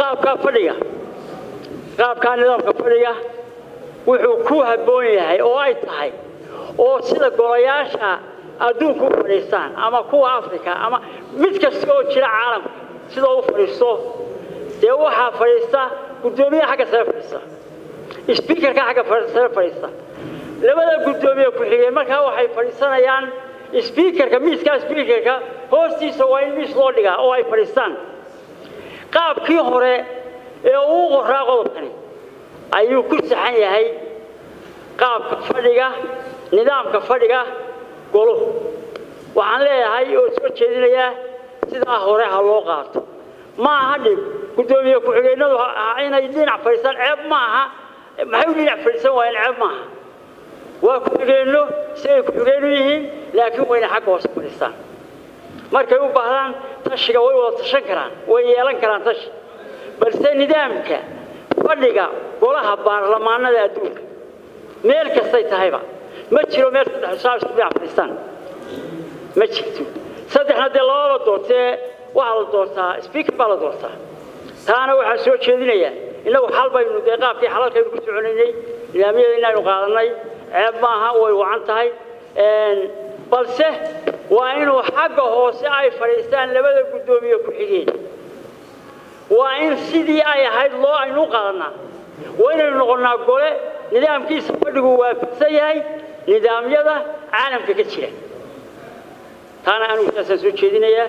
qaabkaa fadhiga qaabkaa nidaamka fadhiga wuxuu ku habboon yahay oo ay tahay oo sida golayaasha adduunka u fadhiistaan ama kuwa africa ama mid kasta oo jira caalamka sida u fadhiisto dee waxaa fadhiista guddoomiyaha xagga sare fadhiista sbiikarka xagga sare fadhiista labada guddoomiye ku-xigeen markaa waxay fadhiisanayaan sbiikarka miiskaa sbiikarka hoostiisa waa in miis loo dhigaa oo ay fadhiistaan qaabkii hore ee uu qoraa qodobkani ayuu ku saxan yahay qaabka fadhiga nidaamka fadhiga goluhu waxaan leeyahay oo soo jeedinayaa sidaa hore ha loo qaato ma aha dhib guddoomiye ku-xigeennadu inay dhinac fadhiistaan ceeb ma aha maxay u dhinac fadhiisan waayeen ceeb maaha waa ku-xigeenno siday ku-xigeennu yihiin laakiin wayna xagga hoose fadhiistaan markay u baahdaan tashiga way wada tashan karaan way yeelan karaan tashi balse nidaamka fadhiga golaha baarlamaanada adduunka meel kastay tahayba ma jiro meel saddex saa isku dhinac fadhiistaan ma jirto saddexna dee lababa doortee waxaa la doortaa speaker baa la doortaa taana waxaa soo jeedinayaa innagu xal baynu dee qaabkii xalalkaynu ku soconaynay nidaamyada inaynu qaadanay ceeb maaha way wacan tahay balse waa inuu xagga hoose ay fadhiistaan labada guddoomiye ku-xigeen waa in sidii ay ahayd loo aynu u qaadanaa waa inaynu noqonnaa gole nidaamkiisa fadhigu waafaqsan yahay nidaamyada caalamka ka jira taana anigu saasaan soo jeedinayaa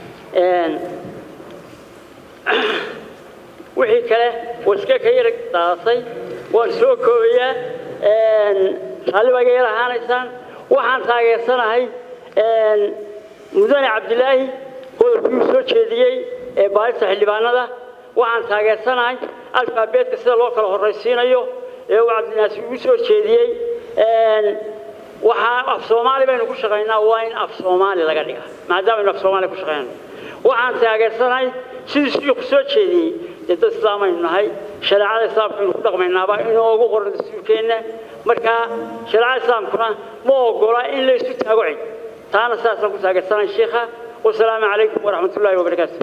wixii kale waska ka yar daadatay waan soo koobayaa raalli baa iga yar ahaanaysaan waxaan taageersanahay mudane cabdilaahi qodobkii soo jeediyey ee baarista xildhibaanada waxaan taageersanahay alfaabeetka sida loo kala horraysiinayo ee uu cabdinaasi ugu soo jeediyey waxaa af soomaali baynu ku shaqaynaa waa in af soomaali laga dhiga maadaama aynu af soomaali ku shaqaynayno waxaan taageersanahay sidii shiiku soo jeediyey dee dad islaamaynu nahay shareecada islaamka aynu ku dhaqmaynaaba inoogu qoran dastuurkeenna markaa shareecada islaamkuna ma ogola in la isu taago cid taana saasaan ku taageersanahay sheikha wasalaamu calaykum waraxmat ullaahi wabarakaatu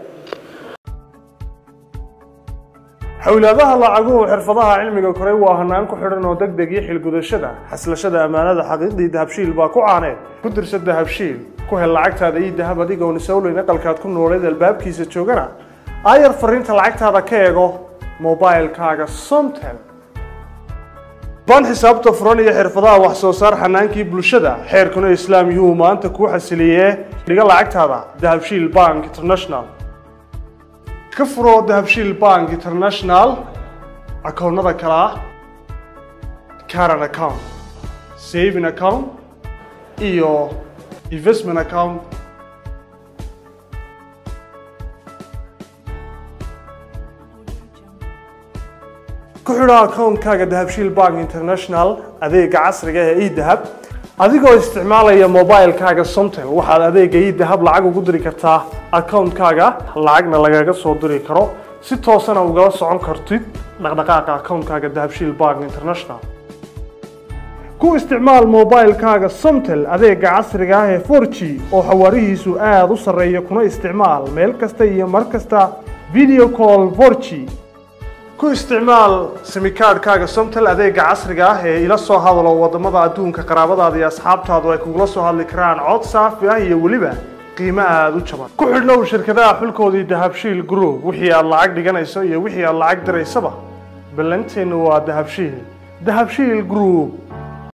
xowlaadaha lacaguhu xirfadaha cilmiga koray waa hanaan ku xidhan oo deg deg iyo xilgudashada xaslashada ammaanada xaqiiqdii dahabshiil baa ku caaneed ku dirsa dahabshiil ku hel lacagtaada iyo dahab adigoon isowleyn aqalkaad ku nooleed albaabkiisa joogana aayar fariinta lacagtaada ka eego mobilkaaga somtel baan xisaabta furan iyo xirfadaha wax soo saar xanaankii bulshada xeerkuna islaam yuhu maanta kuu xasiliyee dhiga lacagtaada dahabshiil bank international ka furo dahabshiil bank international akoonnada kale ah caran account saving account iyo investment account ku xidho akoonkaaga dahabshiil bank international adeega casriga ee edahab adigoo isticmaalaya mobilkaaga somtel waxaad adeega edahab lacag ugu diri kartaa akoonkaaga lacagna lagaga soo diri karo si toosana ugala socon kartid dhaqdhaqaaqa akoonkaaga dahabshiil bank international ku isticmaal mobilkaaga somtel adeega casriga ah ee 4g oo xawaarihiisu aada u sarreeya kuna isticmaal meel kasta iyo mar kasta video call 4g ku isticmaal simikaadhkaaga somtel adeega casriga ah ee ila soo hadalo wadamada adduunka qaraabadaada iyo asxaabtaadu ay kugula soo hadli karaan cod saafi ah iyo weliba qiimo aada u jaban ku xidhnow shirkadaha xulkoodii dahabshiil group wixii aad lacag dhiganayso iyo wixii aad lacag diraysaba ballanteennu waa dahabshiil dahabshiil group